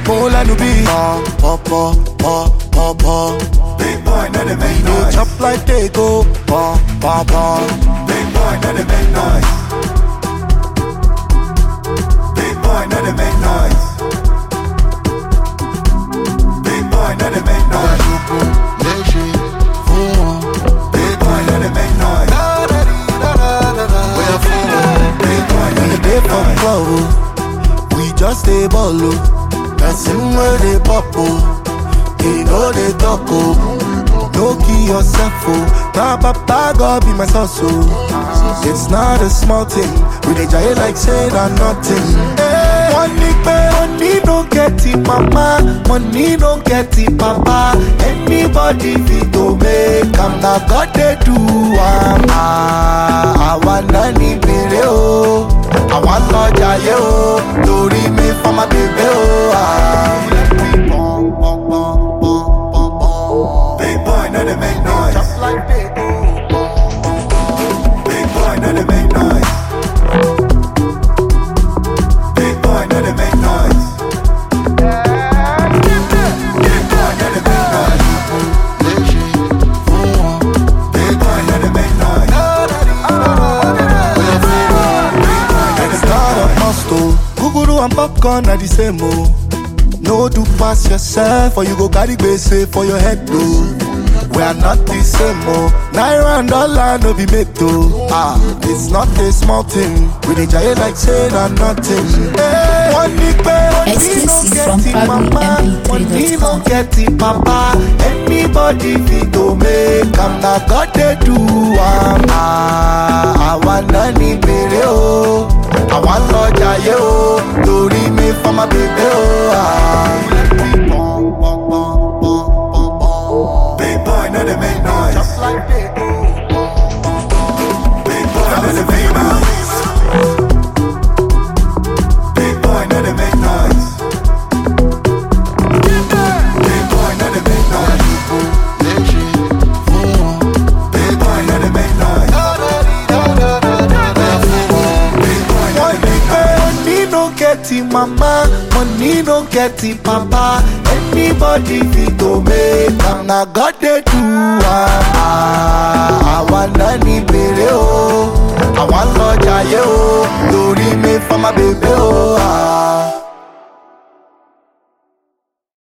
mo lẹ́nu bí. pọ̀ pọ̀ pọ̀ pọ̀ pọ̀. Big boy, no they make Dey noise. chop like dey go. pọ̀ pọ̀ pọ̀. Big boy, no they make noise. Big boy, no they make noise. Big boy, no they make noise. léṣe fún wọn. Big boy, no they make noise. bóyá fún wọn. Big boy, no We they dey make for noise. club o, we just dey ball o. Person wey dey pop o, he no dey talk o. No kill yourself o, na papa God be my source o. It's not a small thing, we dey jaye like say na nothing. Wọ́n ní pé money no get it mama, money no get it papa. Anybody fit to make am, na God dey do am. Ah, Àwa náà ní bèrè o, àwa lọ jayé o, lórí mi fọ́mà bèbè o. Ah. Big boy, no they make noise. Big boy, no they make noise. Big boy, no they make noise. Big boy, no they make noise. Big boy, no they make noise. It's not a must oh. Guguru and popcorn are the same oh. No do pass yourself or you go carry gbese for your head though. We are not the same oh. Naira and dollar no be made though. Ah, it's not a small thing. We dey jaye like say na nothing. Hey, one ní pé money no Exclusive get from it mama, money no PabloMP3.com. get it papa. Anybody fit to make am na God dey do am. Ah, àwa náà ní bèrè o, àwa lọ jayé o, lórí mi fọ́mà bèbè o. Ah. Big boy, no they make noise. Big boy, no they make noise. Big boy, no they make noise. Big boy, no they make noise. Big boy, no they make noise. Big boy, no One they make noise. Money no get it mama, money no get it papa. Anybody fit to make am na God dey do am. Ah, Àwa náà ní bèrè o, àwa ń lọ jayé o, lórí mi fọ́mà bèbè o. Ah.